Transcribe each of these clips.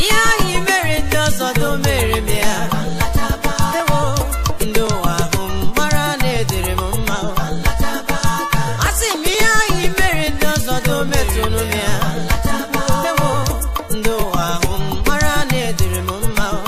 ihe ahụ i mere ndị ọzọ do mere m ya ewo ndị ụwa ahụ m mara na edere m mma o. asị m ihe ahụ i mere ndị ọzọ do metụrụ m ya ewo ndị ụwa ahụ m mara na edere m mma o.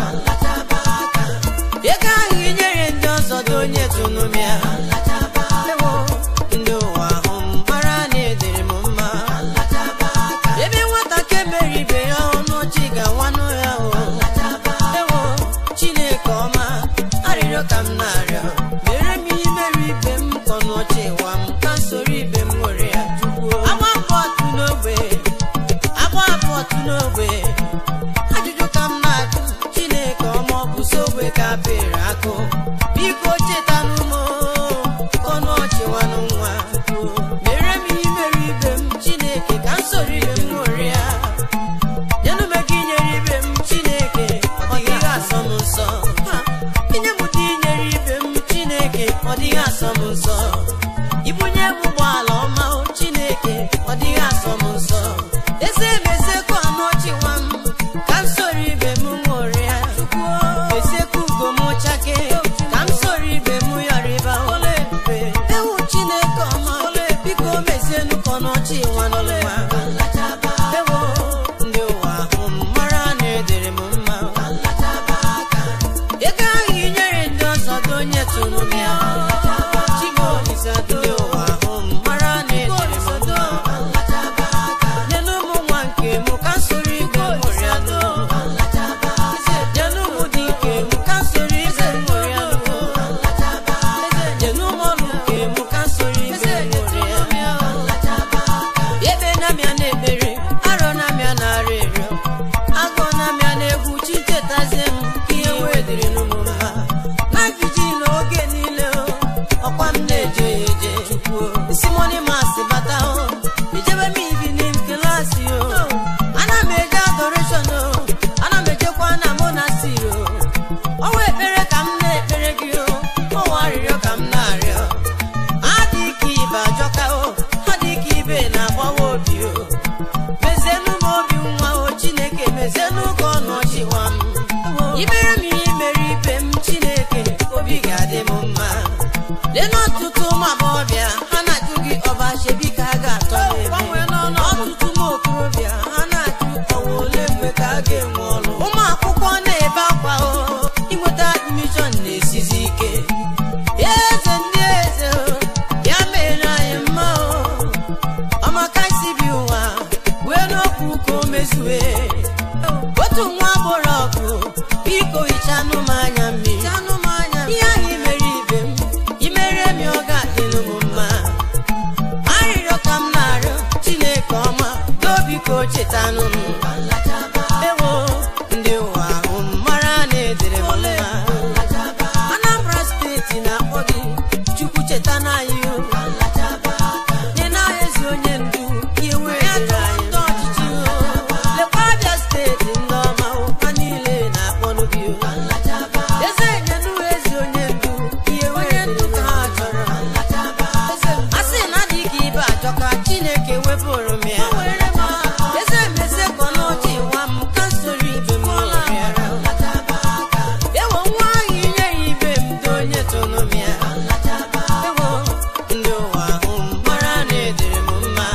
ego ahụ i nyere ndị ọzọ do nyetụrụ m ya ewo ndị ụwa ahụ m mara na edere m mma ebe nwata ka emere ibe ya ọnụ ọchị ga-awanụ ya o ewo chineke ọma arịrịọ ka m na-arịọ mere m ihe mere ibe m ka ọnụ ọchị wa m ka m soro ibe m nwere ya tukwuo agba mbọ otu n'ogbe agba abụ otu n'ogbe ajụjụ ka m na-ajụ chineke ọma ọ bụ so ogbe ka bere akụ biko cheta n'ụmụ ọnụ ọchị wanụ nwa mere m ihe mere ibe m chineke ka m soro ibe m nwere ya nyenume gị nyere ibe m chineke ọ dịghị asọ m nsọ Ha, inye m ụdị inyere ibe m chineke ọ dịghị asọ m nsọ ibunye m ụgbọala ọma o chineke ọ dịghị asọ m nsọ eze meziekwa ọnụ ọchị nwa m ka m soro ibe m nwere ya meziekwa ugo m chake ka m soro ibe m yọrịba ọla ebube ewu chineke ọma biko mezienụ ka ọnụ ọchị nwa n'ụwa ewo ndị ụwa ahụ m mara na edere m mma ego ahụ i nyere ndị ọzọ do nyetụrụ m ya Chimaolisa do ndị ụwa ahụ m mara na edere m mma nyenụ m nwa nke m ka m soro igwe mụrụ ya do nyenụ m dị nke m ka m soro igwe mụrụ ya do nyenụ m ọrụ nke m ka m soro igwe mụrụ ya ebe na-amịa na-ekpere arọ na-amịa na-arị rịọ agụ na-amịa na-egwu chi chetazie m ka ihe wee dịrị n'ụmụ mma na jiji na oge niile o, ọkwa m na-eje ya eje isi mọni masị bata o ijebe m evening klasị o ana m eje adoration o ana m ejekwa na monastiri o ọnwa ekpere ka m na-ekpere gị o ọnwa arịrịọ ka m na-arịọ adị ka ibe ajọka o adị ka ibe na-agbawa obi o mezienụ m obi nwa o chineke mezienụ ka ọnụ ọchịwa m imere m ihe mere ibe m chineke obi ga-adị m mma lee n'ọtụtụ ụmụ agbọghọbịa ha na-ajụ gị ọba chebi ka a ga-atọ n'ebe ọtụtụ ụmụ okorobịa ha na-ajụ ọwa ole mgbe ka a ga-enwe ọrụ ụmụ akwụkwọ na-ebe akwa o inweta admishọn na-esizi ike eze ndị eze o, ya mere anyị mma o ọmaka isi bi ụwa wee n'okwu ka o mezue otu nwa agbọrọ ọgụ biko hichanụ m anya mmiri ihe ahụ imere ibe m imere m ya ọ ga-adịlụ m mma arịrịọ ka m na-arịọ chineke ọma dobiko chetanụ m ewo ndị ụwa ahụ m mara na edere m mma anambra steeti na-akpọ gị chukwu cheta n'anyị o nye n'ahịa ezi onye ndu ihe wee dịrị anyị n'ọchịchị o lekwa abịa steeti ndị ọma ụka niile na-akpọnụ gị o eze nyenụ ezi onye ndu ihe wee dịrị ka ha chọrọ a sị na adị ka ibe ajọka chineke wepụrụ m ya eze mezie ka ọnụọchị nwa m ka m soro ibe m ya ewo nwa ahụ inye ya ibe m dị onye tụrụ m ya ewo ndị ụwa ahụ m mara na edere m mma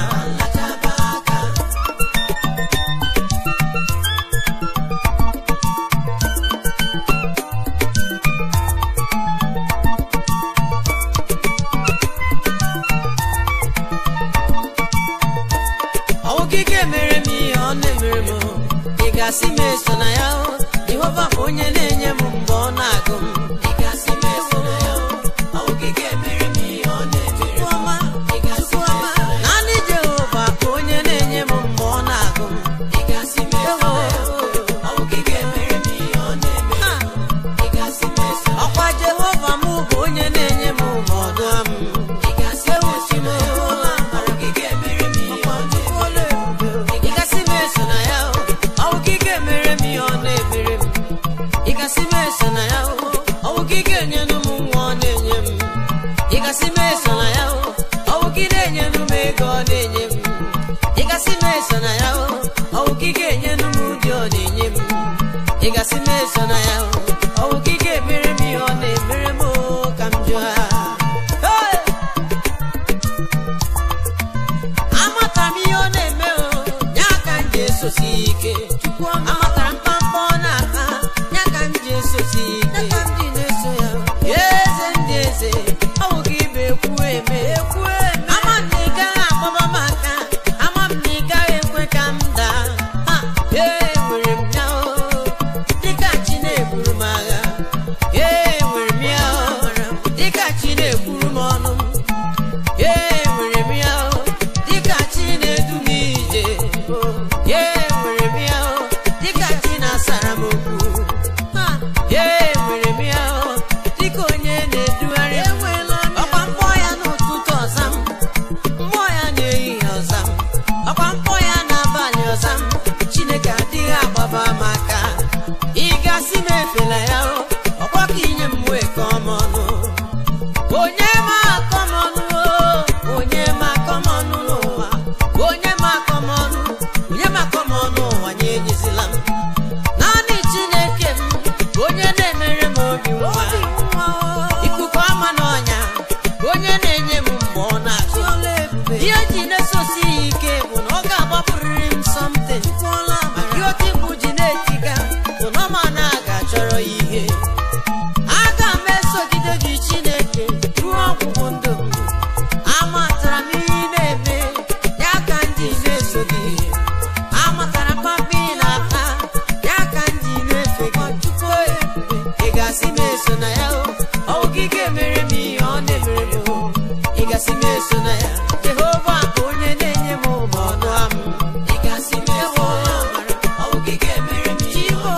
ọwụ gị ga-emere m ihe ọ na-emere m ị ga-asị m eso na ya o jehova bụ onye na-enye m mgbe ọ na-agụ m ị ga-asị m eso na ya o ọwụ gị ga-emere m ihe ọ na-emere m ị ga-asị m eso na ya naanị jehova bụ onye na-enye m mgbe ọ na-agụ m ị ga-asị m eso na ya o ọwụ gị ga-emere m ihe ọ na-emere m ị ga-asị m eso na ya ọkwa jehova m bụ onye na-enye m ma ọ dụọ m ị ga-asị m eso na ya o ọwụ gị ga-emere m ihe ọ na-emere m ị gasị m eso na ya o ọwụ gị ga-emere m ihe ọ na-emere m ị gasị m eso na ya o ọwụ gị ga-enyenụ m nwa ọ na-enye m ị gasị m eso na ya o ọwụ gị na-enyenụ m ego ọ na-enye m ị gasị m eso na ya o ọwụ gị ga-enyenụ m ụdị ọ na-enye m eso na ya ọwụ gị ga-emere m ihe ọ na-emere m ka m jụọ Hey! amatara m ihe ọ na-eme o ya ka m ji esosi ike amatara mkpamkpa ọ na-ata ya ka m ji esosi ike eze ndị eze ọ bụ gị bụ ekwu eme ama m na ị gaghị agbaba m aka ama m na ị gaghị ekwe ka m daa Ha! ee nwere m ya o dịka chi na-eburu m agha ee nwere m ya o dịka chi na-ekwuru m ọnụ m ee nwere m ya o dịka chi na-edu m ije ee nwere m ya o dịka chi na-asara m okwu Ha! ee nwere m ya o dịka onye na-edugharị m ọkwa mkpọ ya n'ụtụtụ ọza m mmụọ ya n'ehihie ọza m ọkwa mkpọ ya n'abalị ọza m chineke adịghị agbaba m aka ị gasị m efela ya o ọkwa ka inye m wee ka ọma ọnụ onye ma akọm ọnụ o onye ma akọm ọnụ n'ụwa onye ma akọm ọnụ onye ma akọm ọnụ ụwa nye enyezila m naanị chineke m onye na-emere m obi nwa ikuku ama n'ọnya onye na-enye m mgbe ọ na-achụ ihe ji na-esosi ya ike bụ na ọ ga-agbapụrịrị m something maka ihe oke mgbu ji na-etiga bụ na ọma na aga chọrọ ya ihe aga m esogide gị chineke ruo ọgwụgwụ ndụ m amatara m ihe ị na-eme ya ka ndị na-eso gị amatara m papa ị na-ata ya ka ndị na-efe gị chukwu ị gasị m eso na ya o ọwụ gị ga-emere m ihe ọ na-emere m o ị gasị m eso na ya jehova bụ onye na-enye m ụmụ ọnụ amụ ị gasị m eso na ya ọwụ gị ga-emere m ihe ọ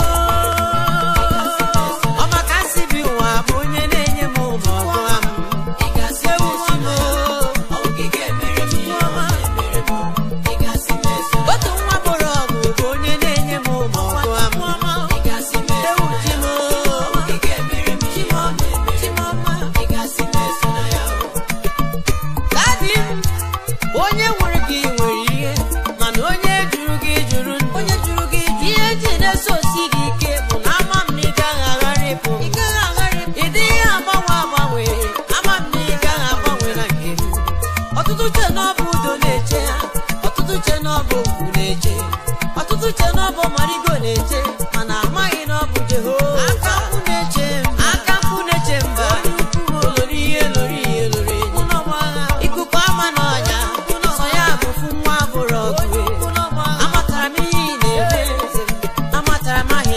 ọ maka nsị bi ụwa bụ onye na-enye m ụmụ ọgụ amụ ị gasị m eso na ya ọwụ gị ga-emere m ihe ọ na-emere m ị gasị m eso na ya otu nwa bụrụ ọgụ bụ onye na-enye m ụmụ ọgụ amụ ị gasị m eso na ya ọwụ gị ga-emere m ihe ọ na-emere m ị gasị m eso na ya dadi m onye nwere gị nwere ihe mana onye jụrụ gị jụrụ ndụ onye jụrụ gị ihe ji na-esosi gị ike bụ na ama m na ị gaghị agharịpụ ị dịghị agbanwe agbanwe ama m na ị gaghị agbanwe na nke m ọtụtụ che na ọ bụ udo na-eche ha ọtụtụ che na ọ bụ okwu na-eche ọtụtụ che na ọ bụ marigo na-eche mana amaghị na ọ bụ jehova aka mkpu na-eche mba aka mkpu na-eche mba lori ihe lori ihe lori enyi ikuku ama n'ọnya sọ ya bụ fụ nwa bụrụ ọgụ amatara m ihe ị na-eme amatara m aha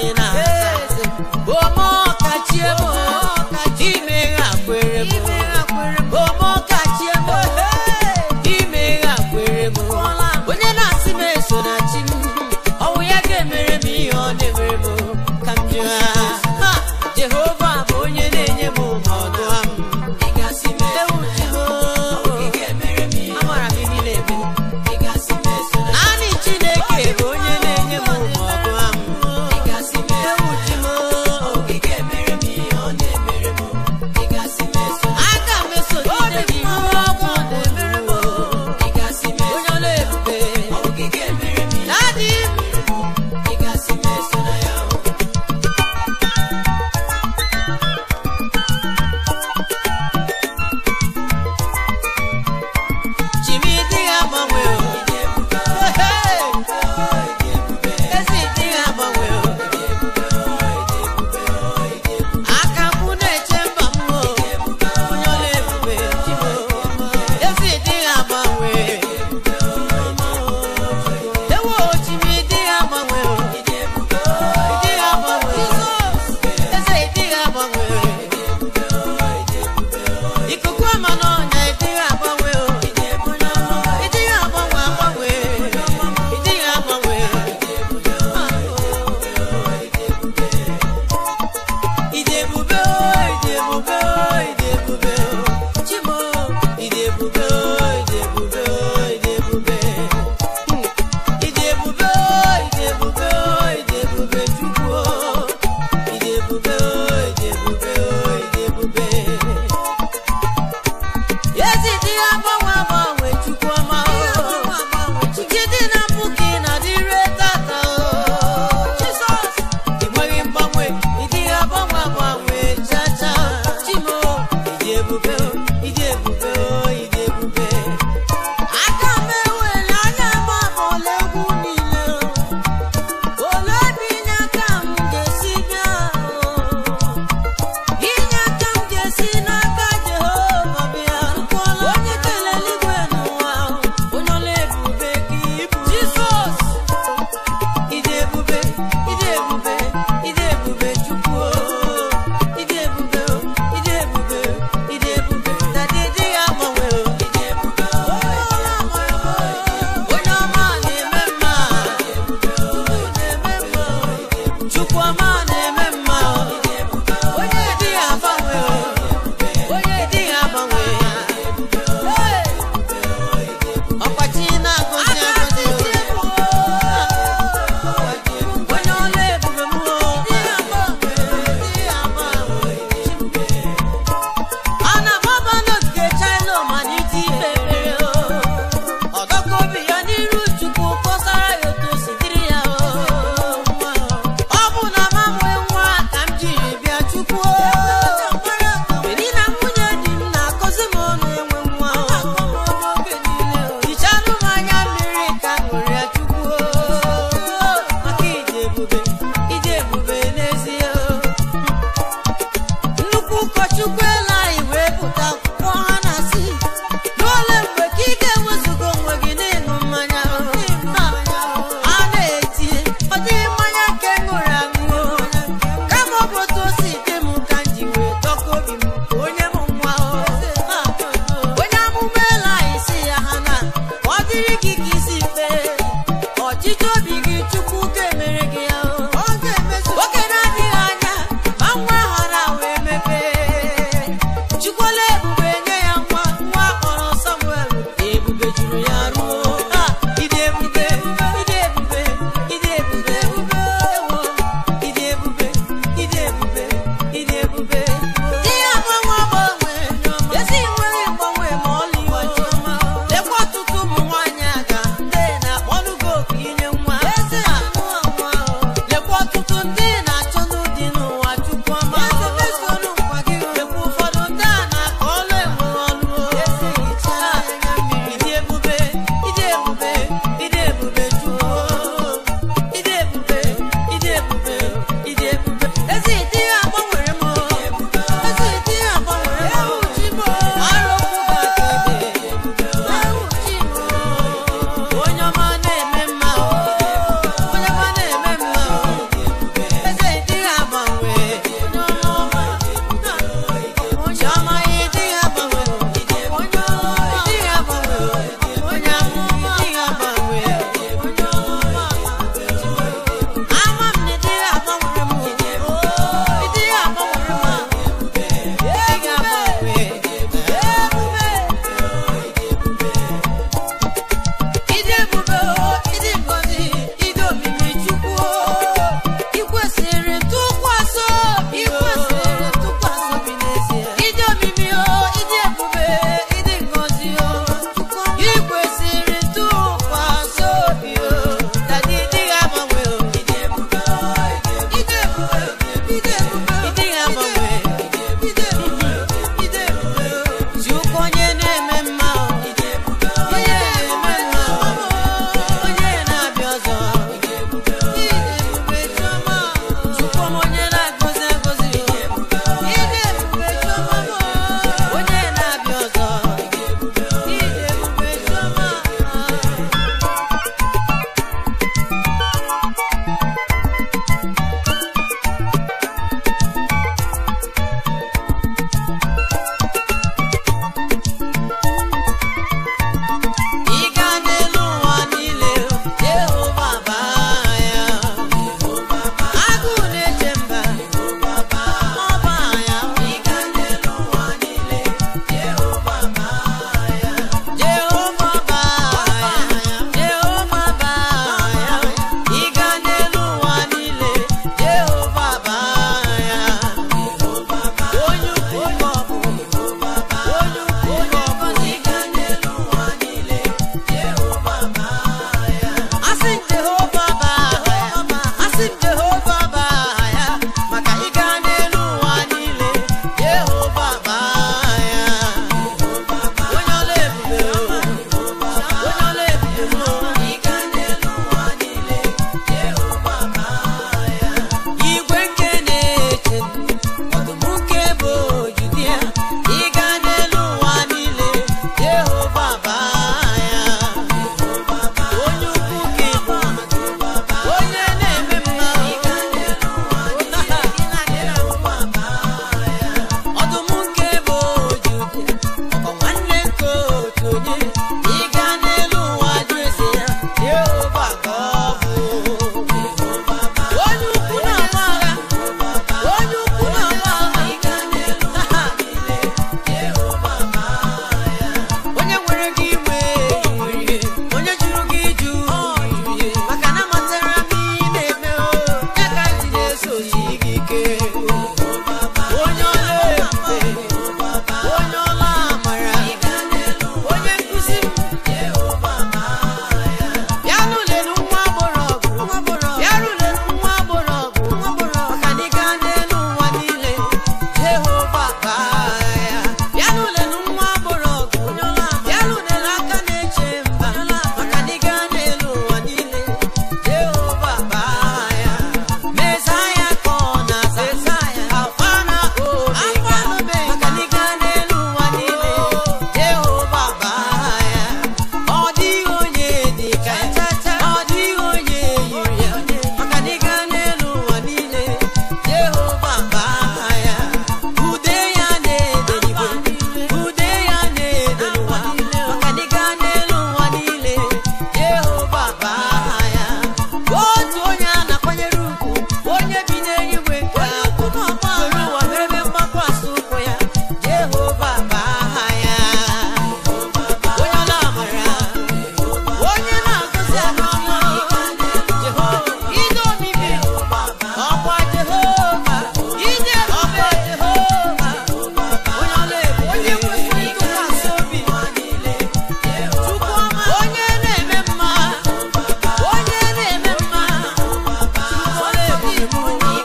m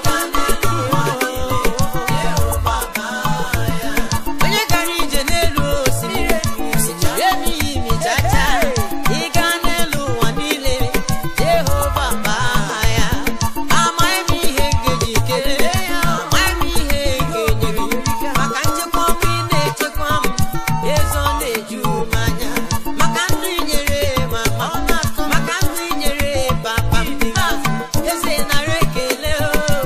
onye gara ije n'elu osimiri emighị imi chacha ịga n'elu ụwa niile jehova bụ aha ya amaghị m ihe ngeji kelee ya amaghị m ihe ga-enyere maka nchekwa ọma ị na-echekwa m ezo na-eju m anya maka ndụ inyere mama maka ndụ inyere papa m eze nara ekele o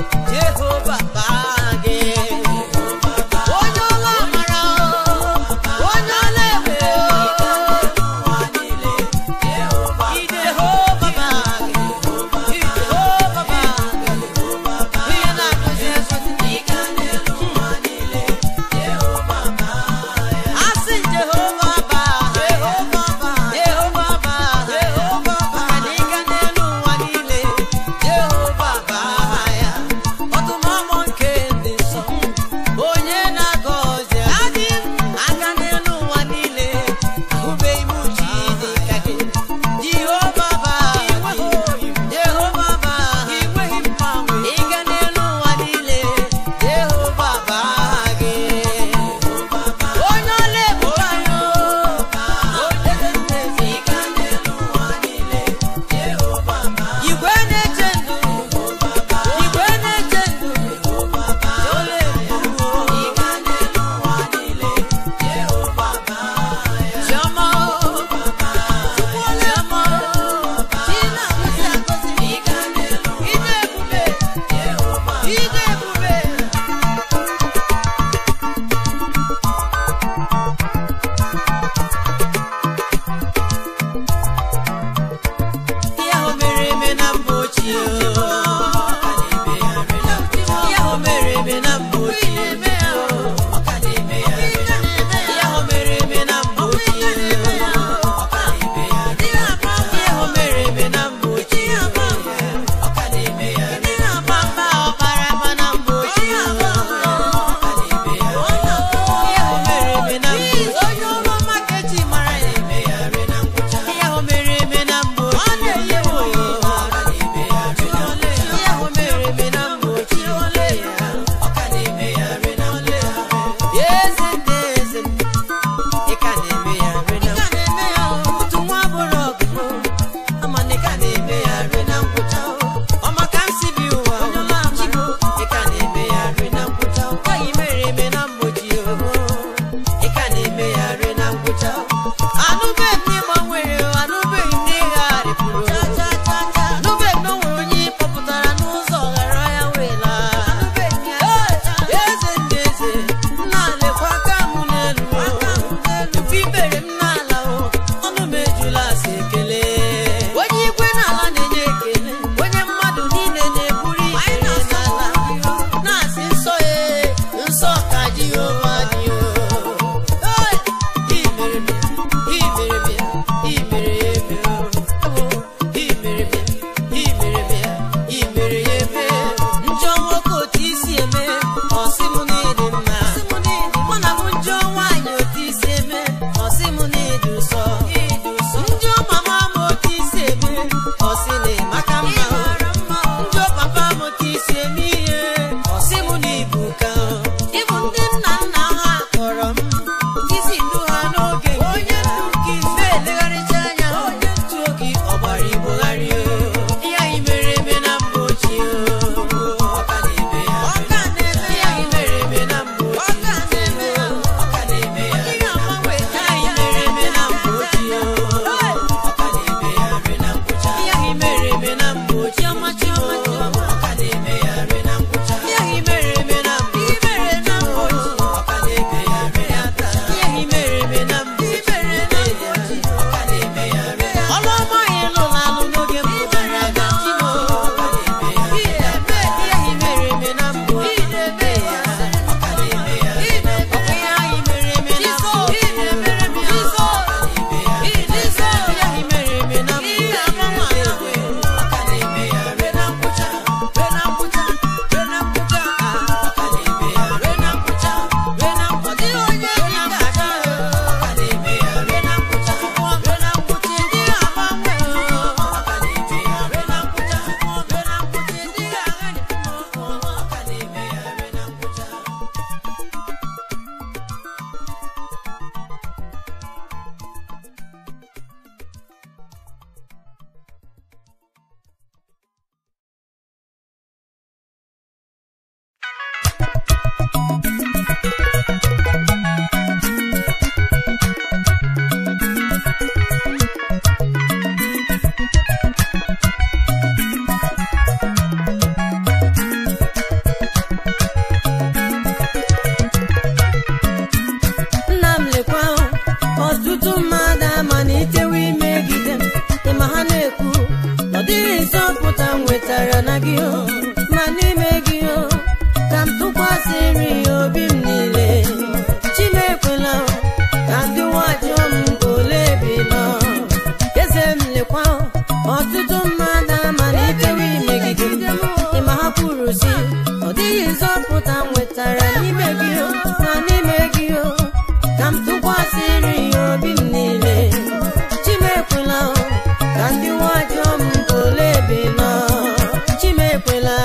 gị o ma n'ime gị o ka m tụkwasịrị ya obi m niile chimekwela o ka ndị nwajọ m ole bi nọ eze m lekwa o, ọtụtụ mmadụ amalitewo imegide m ịma ha kwuru si ọ dịghị nzọpụta m nwetara n'ime gị o ma n'ime gị o ka m tụkwasịrị ya obi m niile chimekwela o ka ndị nwajọ m ole bi nọ chimekwela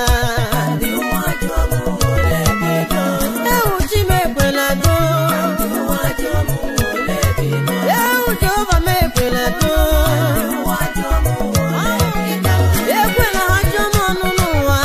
ewu chimekwela do ewu jehova m ekwela do ekwela ha jụọ m ọnụ n'ụwa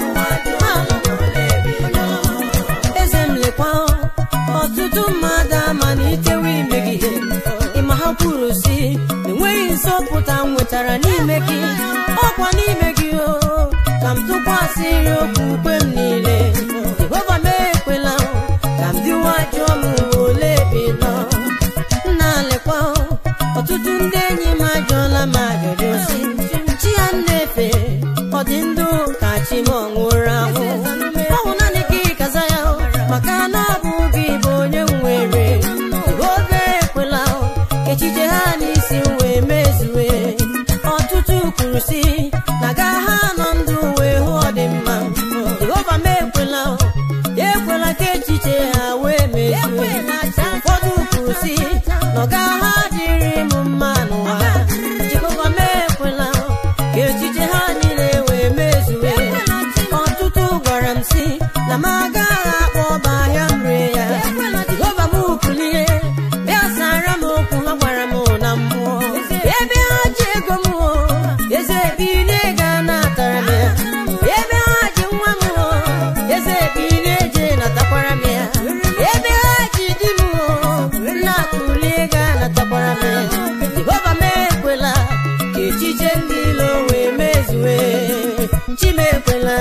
eze m lekwa ọtụtụ mmadụ amalitewo imegide ịma ha kwuru si enweghị nsọpụta m nwetara n'ime gị ọkwa n'ime gị o ka m tụkwasịrị okwukwe m niile jehova m ekwela ka m dịwa jụọ m ole bi nọ nna lekwa ọtụtụ ndị enyi m ajụọla m ajụjụ si chi ya nnefe ọ dị ndụ ka chi m ọ nwụrụ anwụ ọ bụ naanị gị kaza ya maka na ọ bụ gị bụ onye m nwere oge ekwela ka echiche ha n'isi m wee mezue ọtụtụ kwuru si na ga ha nọ ndụ wee hụ ọdịmma jehova m ekwela ekwela ka echiche ha wee mezue ụfọdụ kwuru si na ọ ga ha dịrị m mma n'ụwa jehova m ekwela ka echiche ha niile wee mezue ọtụtụ gwara m si na m agaghị akpọ ọba ahịa m ree ya jehova m kulie bịa sara m okwu ha gwara m na mmụọ ebe ha ji ego m o eze bilie ga natara m ya ebe ha ji nwa m o eze bilie je natakwara m ya ebe ha ji di m o nna kulie ga natakwara m ya jehova m ekwela ka echiche ndị ilo wee mezue chimekwela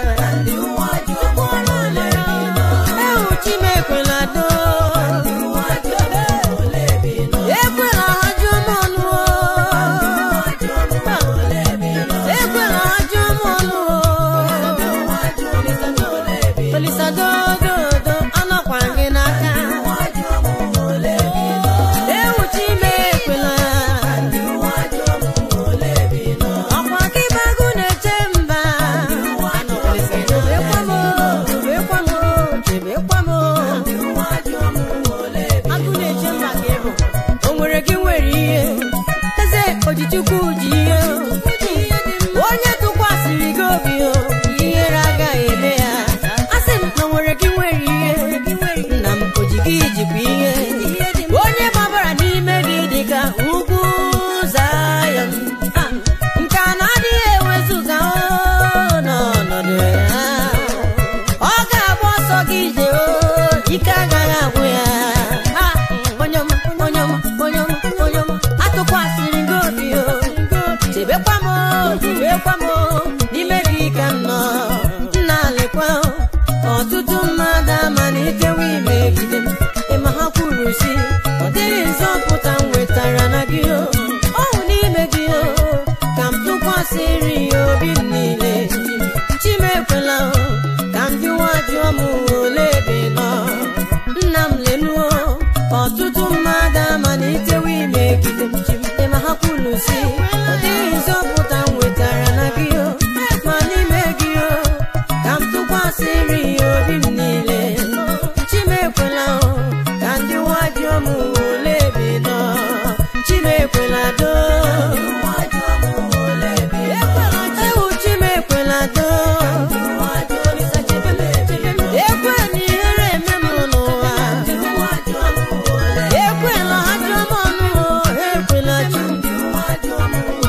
ewu chimekwela do ekwela ha jụọ m ọnụ o. ekwela ha jụọ m ọnụ o. olisadododo anọkwa gị n'aka ewu chimekwela ọkwa gị bagụ na-eche mba chebekwa m chebekwa m chebekwa m agụ na-eche mba ka ị bụ o nwere gị nwere ihe eze ojichukwu ji ihe onye tụkwasịrị gị obi o ihere agaghị eme ya asị m na o nwere gị nwere ihe nna m oji gị jikwa ihe onye gbabara n'ime gị dịka ugwu Zayọn Ah, nke a na-adịghị ewezuga o n'ọnọdụ ya ọ ga-agba ọsọ gị ije o ike agaghị agwụ ya Ah, onye ọma onye ọma onye ọma onye ọma atụkwasịrị gị obi o chebekwa m o, chebekwa m o, n'ime gị ka m nọ nna lekwa o, ọtụtụ mmadụ amalitewo imegide m ịma ha kwuru si ọ dịghị nzọpụta m nwetara na gị o ọhụ n'ime gị o ka m tụkwasịrị ya obi m niile chimekwela o ka m dịwa jụọ m ole ebe ị nọ nna m lenuo ọtụtụ mmadụ amalitewo imegide m ịma ha kwuru si ọ dịghị nzọpụta m nwetara na gị o ma n'ime gị o ka m tụkwasịrị ya obi m niile chimekwela o ka ndị nwa jụọ m ole ebe ị nọ chimekwela do ewu chimekwela do ekwe na ihere eme m n'ụwa ekwela ha jụọ m ọnụ o, ha ekwela chi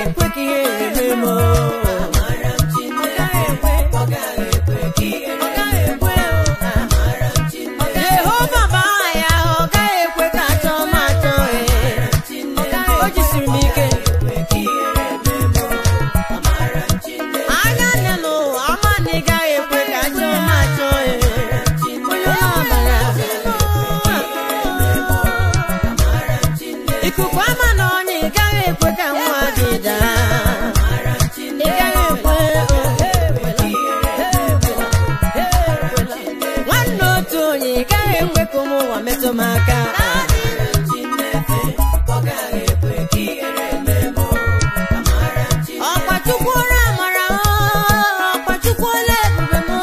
ekwe ka ihere mee m o. Ọ gaghị ekwe. Ọ gaghị ekwe ka ihere mee m o. Jehova bụ aha ya, ọ gaghị ekwe ka achọ m achọ ya. O jisiri m ike. Anya nne n'ụwa, ama na ị gaghị ekwe ka achọ m achọ ya. Onye ọbara. Ikuku ama na ọnya, ị gaghị ekwe ka nwa gị daa. Ị gaghị ekwe, nwanne otu onye ị gaghị ekwe ka ụmụ ụwa metụ m aka ọkpachukwuola amara m, ọkpachukwuola ebube m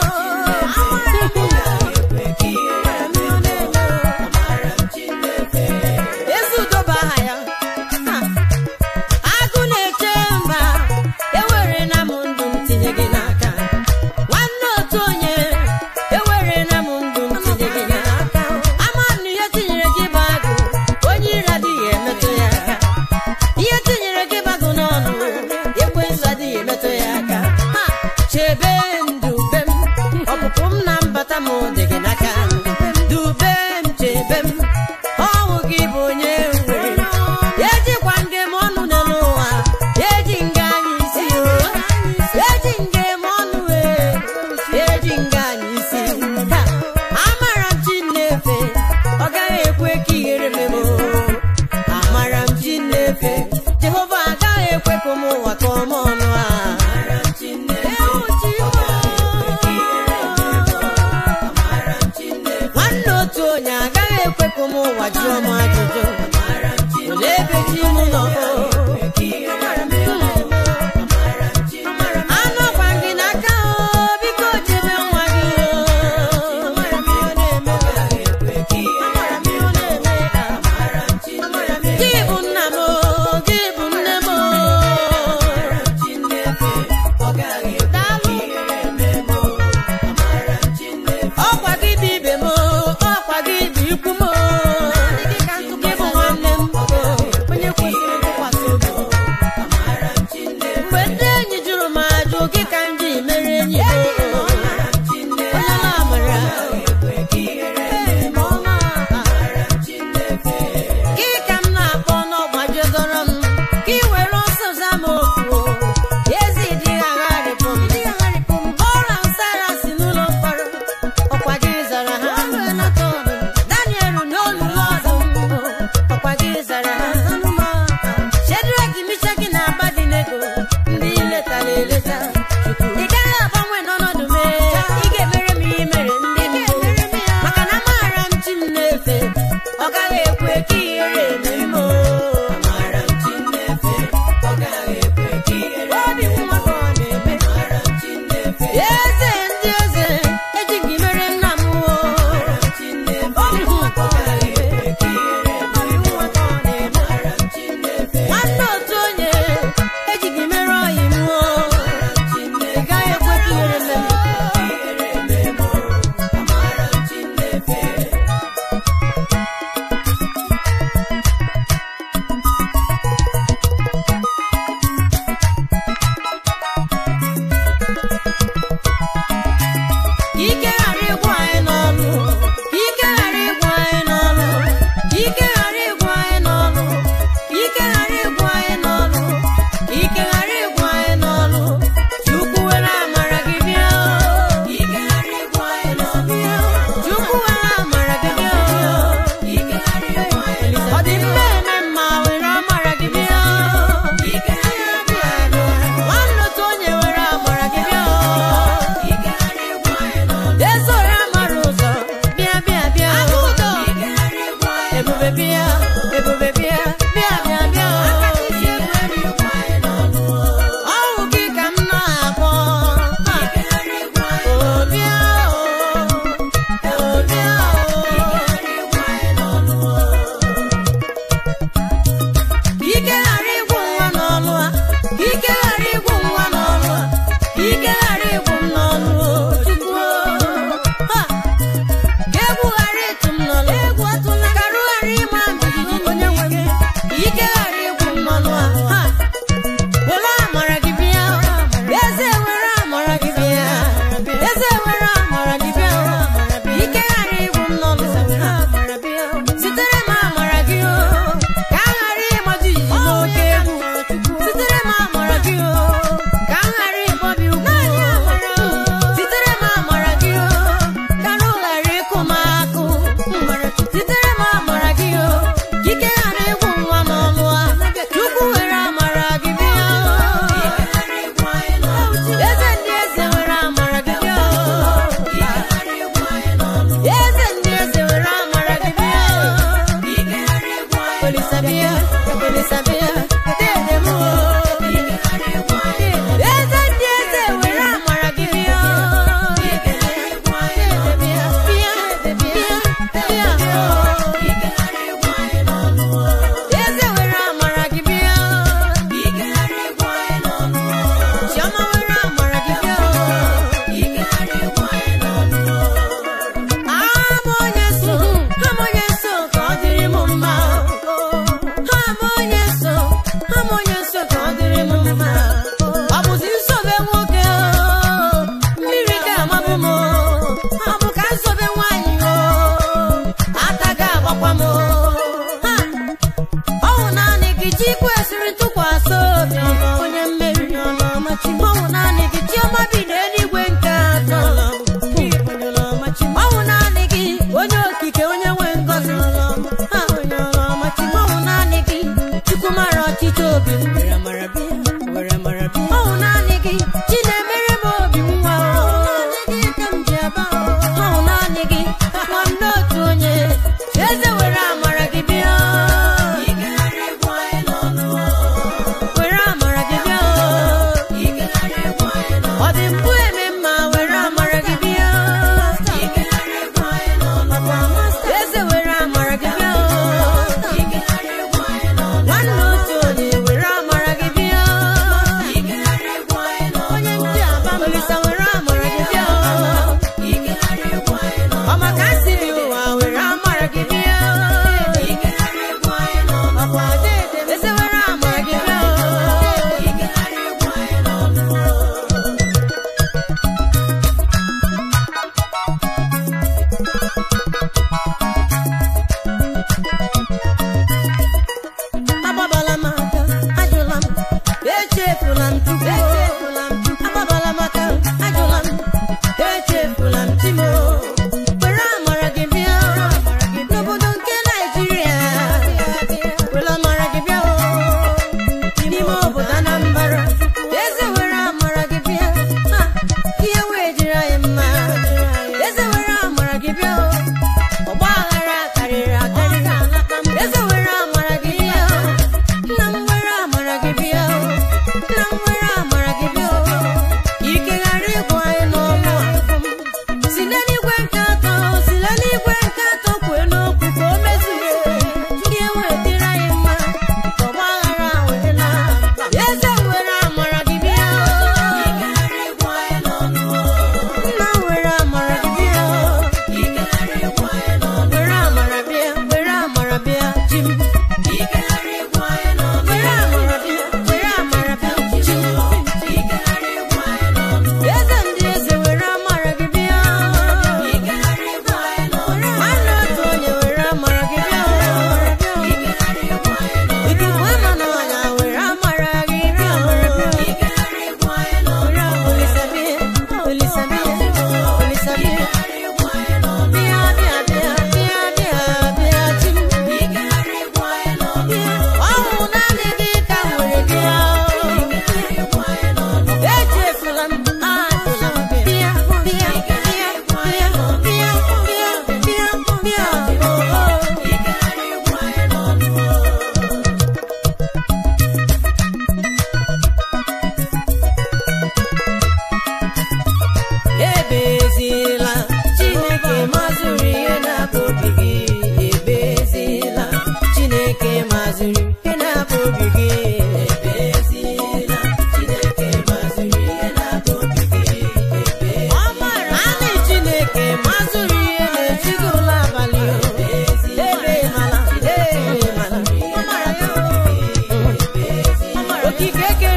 ezi udo bụ aha ya agụ na-eche mba ewere na m ndụ m tinye gị n'aka nwanne otu onye ewere na m ndụ m tinye gị n'aka ama na ihe tinyere gị bụ agụ onye ire adịghị emetụ ya aka ihe tinyere gị bagụ n'ọnụ ekwensu adịghị emetụ ya aka Ha! chebe ndube m ọpụpụ m na mbata m dị gị n'aka dube m chebe m ọnwụ gị bụ onye nwere ejikwa nge m ọnụ n'elu ụwa eji nga anyị isi o eji nge m ọnụ wee eji nga anyị isi Ha! amara m chi na-efe ọ gaghị ekwe ka ihere memo amara m chi na-efe jehova agaghị ekwe ka ụmụ ụwa kọọ m ọnụ a Ewu chi m. nwanne otu onye agaghị ekwe ka ụmụ ụwa jụọ m ajụjụ olee ebe chi m nọ anụ ọkwa gị n'aka o biko chebe nwa gị o gị bụ nna m o, gị bụ nne m o.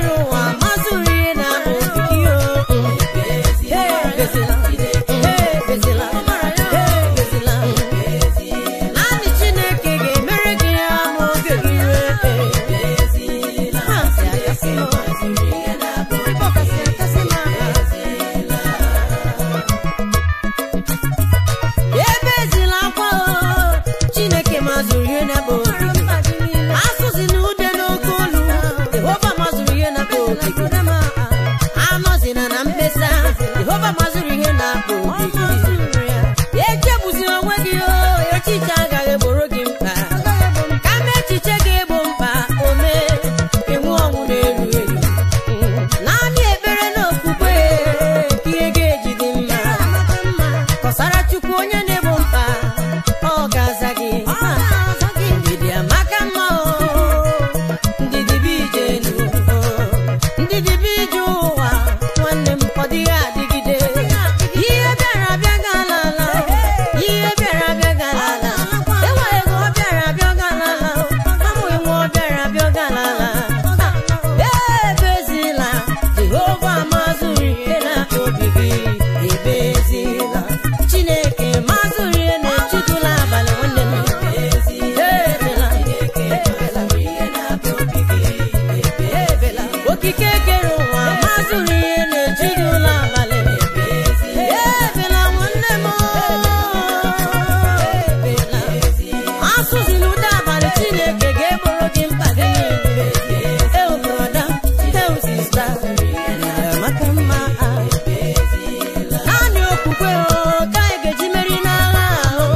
kere ụwa mazụrụ ihe na obi gị o ebezila ebezila ebezila naanị chineke ga-emere gị ya ma oge gị rue Ha si akasị m. Ịbọkasị akasị m aka. ebezila akwa o chineke mazụrụ ihe na-akpa obi gị asụzina ude n'oke olu jehova mazụrụ ihe na-akpa obi gị anọzina na mkpesa jehova mazụrụ ihe na-akpa obi gị echegbuzina onwe gị o echiche agaghị egboro gị mkpa kama echiche ga-egbo mkpa ome enwe ọnwụ na-eru eru naanị ekpere na okwukwe ka ihe ga-eji dị mma kọsara chukwu onye na-egbo mkpa ọ ga-aza gị ndidi amaka mma o ndidi bụ ije enu o. ndidi bụ ije ụwa nwanne m ọ dịghị adịgide ihe bịara abịa gala ala ihe bịara abịa gala ala enwe ego ọ bịara abịa gala ala amụghị nwa ọ bịara abịa gala ala ebezila jehova mazụrụ ihe na obi gị ebezila chineke mazụrụ ihe na-echitụla abalị nwanne m ebela ebela okike kere ụwa mazụrụ ihe na-echitụla abalị ebela nwanne m ebela asụzila ụda abalị chineke ga-egboro gị mkpa gị niile eu broda eu sista maka mma naanị okwukwe o ka anyị ga-eji meri n'agha ahụ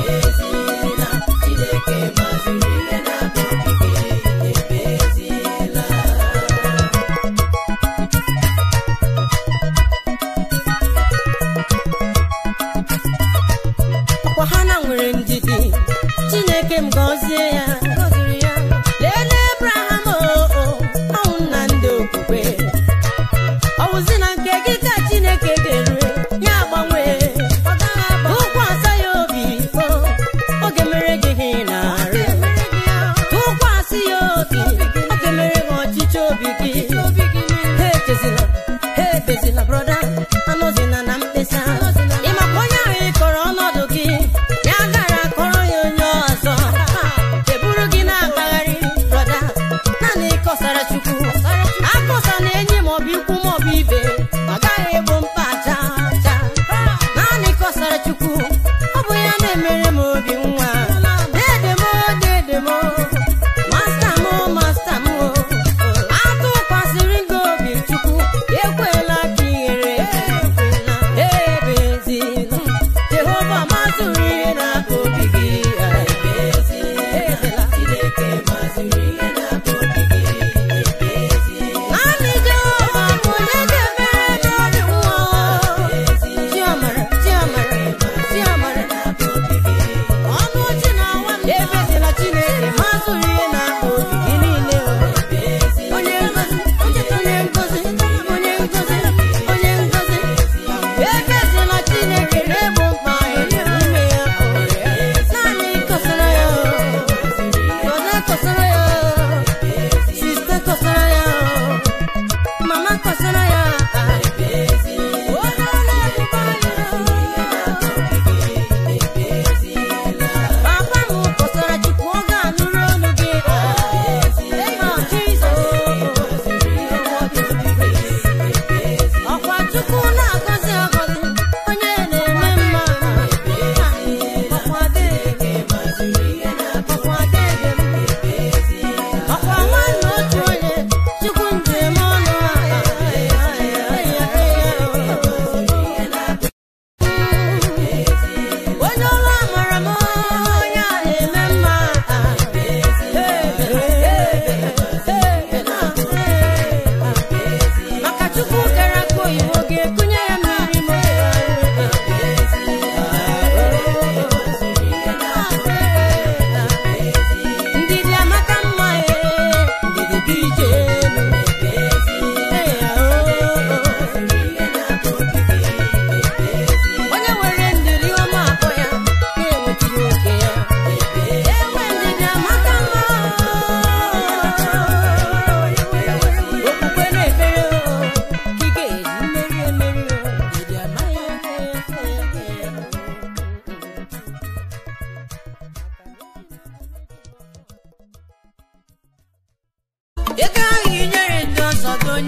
ọkwa ha na nwere ndidi chineke m gọzie ya lelee abraham o ọnwụ nna ndị okwukwe ọwụzi na nke gị ka chineke ga-erue ya agbanwee tụkwasị ya obi o oge mere gị ihe ị na-arụ tụkwasị ya obi oge mere gị ọchịchị obi gị ha echezila ha ebezila brọda anọzina na mkpesa ịmakwa onye ahụ ị kọrọ ọnọdụ gị ya gara akọrọ ya onye ọzọ eburu gị na-akpagharị brọda naanị ịkọsara chukwu akọsa na enyi maọbụ ikwu maọbụ ibe ọ gaghị egbo mkpa aja aja naanị kọsara chukwu ọ bụ ya na-emere m obi nwa dedemo dedemo masta m masta m atụkwasị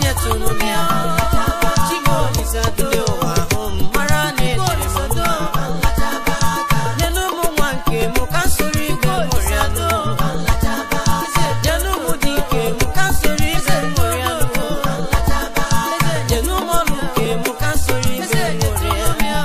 onye tụrụ m ya Chimaolisa dule ụwa ahụ m mara na ejiri m ndụ nyelu ụmụ nwa nke mụ ka soro igwe mụrịa nụ nyelu ụmụ dị ike mụ ka soro igwe mụrịa nụ nyelu ụmụ ọrụ nke mụ ka soro igwe mụrịa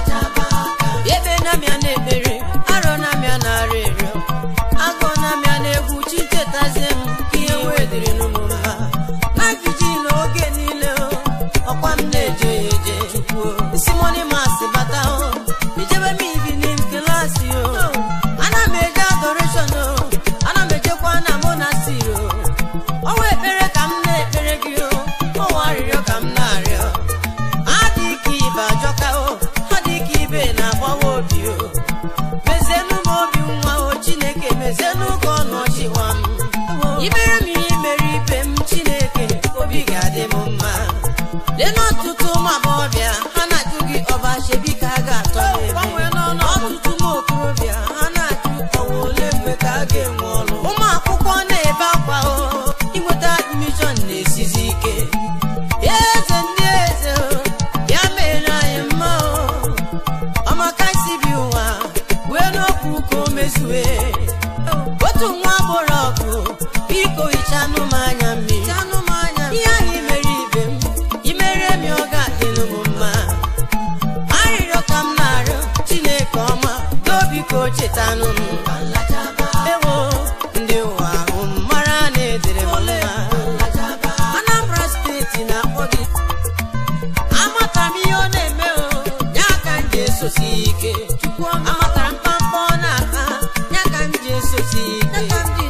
ebe na-amịa na-ekpere arọ na-amịa na-arị ịrịọ agụ na-amịa na-egwu chi chetazie m ka ihe wee dịrị n'ụmụ mma na jiji n'oge niile o, ọkwa m na-eje eje simoni masị bata o ijebe m evening klasị o ana m eje adoration o ana m ejekwa na monastir o ọnwa ekpere ka m na-ekpere gị o ọnwa arịrịọ ka m na-arịọ adị ka ibe ajọka o ọ dị ka ibe na-agbawa obi o mezienụ m obi nwa o chineke mezienụ ka ọnụ ọchịwa m imere m ihe mere ibe m chineke obi ga-adị m mma lee n'ọtụtụ ụmụ agbọghọbịa ha na-ajụ gị ọba chebi ka a ga-atọ ọtụtụ ụmụ okorobịa ha na-ajụ ọwa ole mgbe ka a ga-enwe ọrụ ụmụ akwụkwọ na-ebe akwa o inweta admishọn na-esizi ike eze ndị eze o bịa mere anyị mma o ọmaka isi bi ụwa wee n'okwu ka o mezue otu nwa agbọrọ ọgụ biko hichanụ m anya mmiri ihe ahụ imere ibe m imere m ya ọ ga-adịlụ m mma arịrịọ ka m na-arịọ chineke ọma dobiko chetanụ m ewo ndị ụwa ahụ m mara na edere m mma anambra steeti na-akpọ gị amatara m ihe ọ na-eme o ya ka m ji esosi ike amatara m pampa ọ na-ata ya ka m ji esosi ike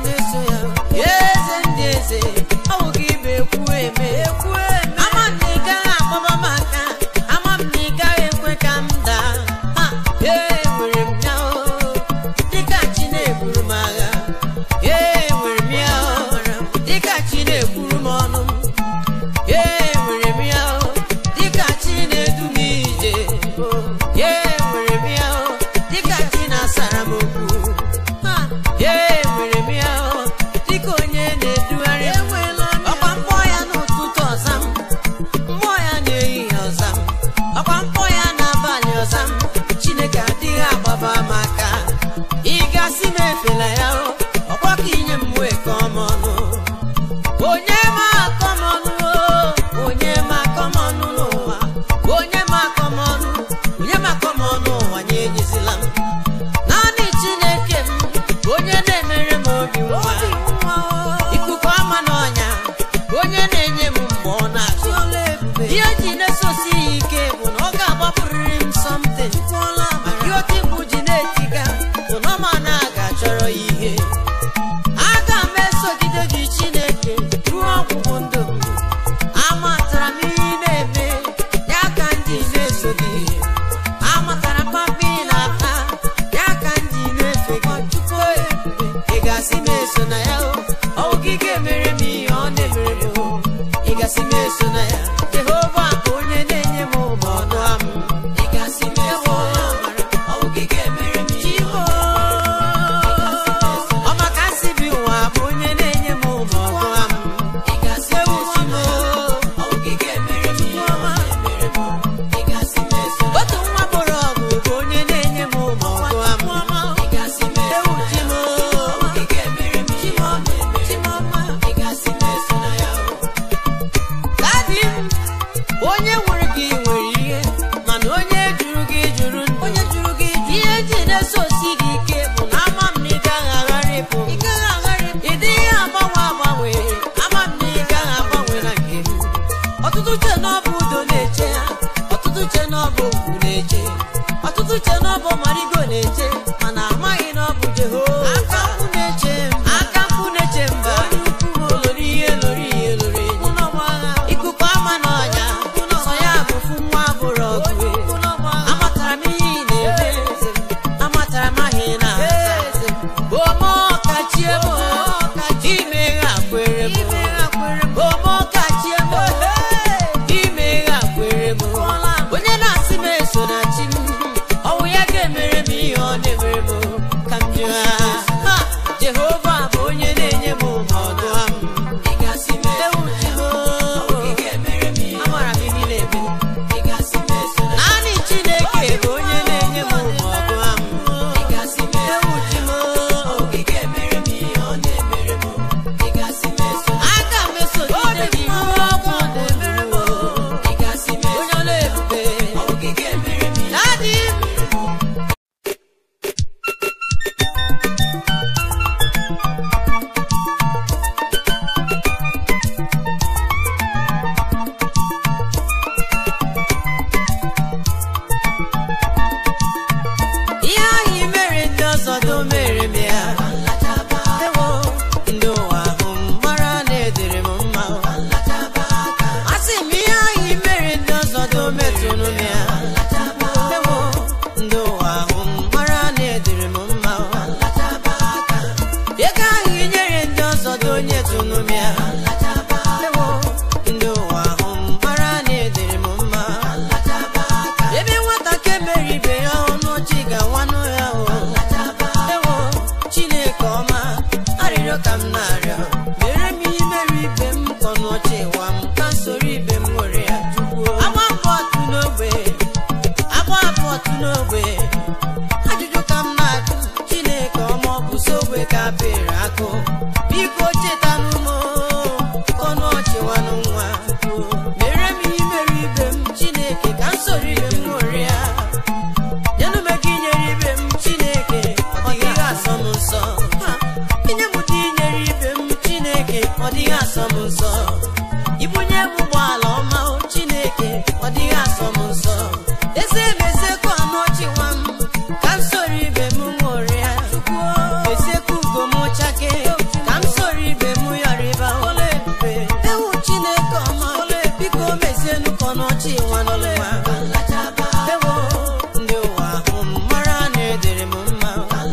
eze ndị eze ọ bụ gị bụ ekwu eme ama m na ị gaghị agbaba m aka ama m na ị gaghị ekwe ka m daa ha ee nwere m ya o dịka chi na-eburu m agha ee nwere m ya o dịka chi na-ekwuru m ọnụ m ee nwere m ya o dịka chi na-edu m ije ee nwere m ya o dịka chi na-asara m okwu Ha! ee nwere m ya o dịka onye na-edugharị m ọkwa mkpọ ya n'ụtụtụ ọza m mmụọ ya na-ehihie ọza m ọkwa mkpọ ya n'abalị ọza m chineke adịghị agbaba m aka ị gasị m efela ya o ọkwa ka inye m wee ka ọmọnụ onye ma akọmọnụ o, onye ma akọmọnụ n'ụwa onye ma akọmọnụ onye ma akọmọnụ ụwa nye enyezila m naanị chineke m bụ onye na-emere m obi nwa ikuku ama n'ọnya onye na-enye m mmụọ na-achụ ihe ji na-esosi ya ike bụ na ọ ga-agbapụrịrị m something maka ihe oke mgbu ji na-etiga bụ na ọma na ga-achọrọ ya ihe aga m esogide gị chineke ruo ọgwụgwụ ndụ m amatara m ihe ị na-eme ya ka ndị na-eso gị amatara papa ị na-ata ya ka ndị na-efe gị chukwu ebube ị gasị m eso na ya o ọwụ gị ga-emere m ihe ọ na-emere m o ị gasị m eso na ya jehova bụ onye na-enye m ụmụ ọnụ am ị gasị m eso na ya ọwụ gị ga-emere m ihe ọ ọ maka nsị bi ụwa bụ onye na-enye m ụmụ ọgụ am ị gasị m eso na ya ọwụ gị ga-emere m ihe ọ na-emere m ị gasị m eso na ya otu nwa bụrụ ọgụ bụ onye na-enye m ụmụ ọgụ am ị gasị m ewu chi m ọwụ gị ga-emere m ihe ọ na-emere m ị gasị m eso na ya dadi m onye nwere gị nwere ihe mana onye jụrụ gị jụrụ ndụ onye jụrụ gị ihe ji na-esosi gị ike bụ na ama m na ị gaghị agharịpụ ị dịghị agbanwe agbanwe ama m na ị gaghị agbanwe na nke m ọtụtụ che na ọ bụ udo na-eche ha ọtụtụ che na ọ bụ okwu na-eche ọtụtụ che na ọ bụ marigo na-eche mana amaghị na ọ bụ jehova aka mkpu na-eche m aka mkpu na-eche mba olori ihe lori ihe lori enyi ikuku ama n'ọnya sọ ya bụ fu nwa bụrụ ọgụ amatara m ihe ị na-eme amatara m ahụ ị na-asa ome ọkachie m ime ha kwere m ome ọkachie m ime ha kwere m onye na-asị m eso na chi m ọwụ ya m ka m soro ibe m nwere ya agba mbọ otu n'ogbe agba abụọ otu n'ogbe ajụjụ ka m na-ajụ chineke ọma ọ bụ so ogbe ka pere akụ biko cheta n'ụmụ ọnụ ọchịwanụ nwa mere m ihe mere ibe m chineke ka m soro ibe m nwere ya nyenụ m ego inyere ibe m chineke ọ dịghị asọ m nsọ Ha, inye m ụdị inyere ibe m chineke ọ dịghị asọ m nsọ ibunye m ụgbọala ọma o chineke ọ dịghị asọ m nsọ eze meziekwu anụ ọchị nwa m ka m soro ibe m ṅụrịa meziekwu ugo m chake ka m soro ibe m yọrịba ọla ebube ewu chineke ọma biko mezienụ ka ọnọchị nwa n'ụwa ewo ndị ụwa ahụ m mara na edere m mma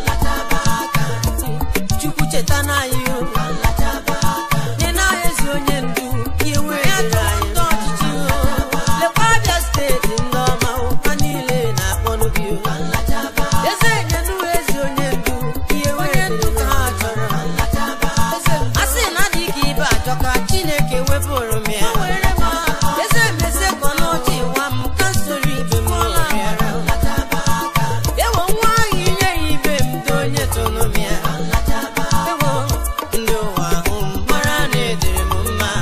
chukwu cheta n'anyị o nye n'anya ezi onye ndu ihe wee dịrị anyị ndị ọchịchị o lekwa abịa steeti ndị ọma o ha niile na-akpọnụ gị o eze nyenụ ezi onye ndu ihe wee dịrị ka ha chọrọ a sị na adị ka ibe ajọka chineke wepụrụ m ya eze mezie ka ọnọchị nwa m ka m soro ibe m ya ewo nwa ahụ inye ya ibe m dị onye tụrụ m ya ewo ndị ụwa ahụ m mara na edere m mma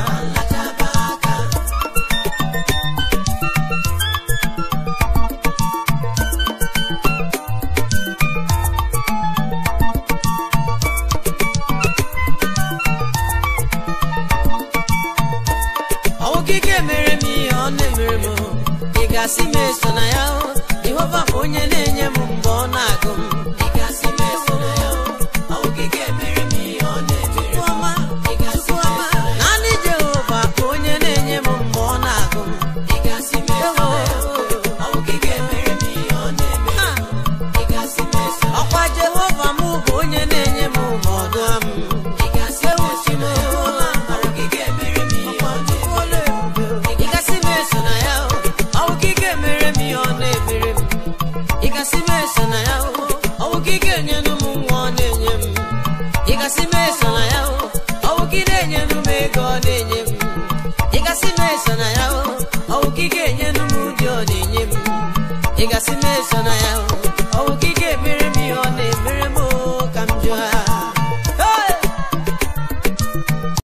ọwụ gị ga-emere m ihe ọ na-emere m ị ga-asị m eso na ya o jehova bụ onye na-enye m mgbe ọ na-agụ m ị ga-asị m eso na ya o ọwụ gị ga-emere m ihe ọ na-emere m ọma ị ga-asị m eso na ya naanị jehova bụ onye na-enye m mgbe ọ na-agụ m ị ga-asị m eso na ya o ọwụ gị ga-emere m ihe ọ na-emere m ị ga-asị m eso na ya ọkwa jehova m bụ onye na-enye m ma ọ dụọ m ị ga-asị m eso na ya o ọwụ gị ga-emere m ihe ọ na-emere m ị gasị m eso na ya o ọwụ gị ga-emere m ihe ọ na-emere m ị gasị m eso na ya o ọwụ gị ga-enyenụ m nwa ọ na-enye m ị gasị m eso na ya o ọwụ gị na-enyenụ m ego ọ na-enye m ị gasị m eso na ya o ọwụ gị ga-enyenụ m ụdị ọ na-enye m ị gasị m eso na ya o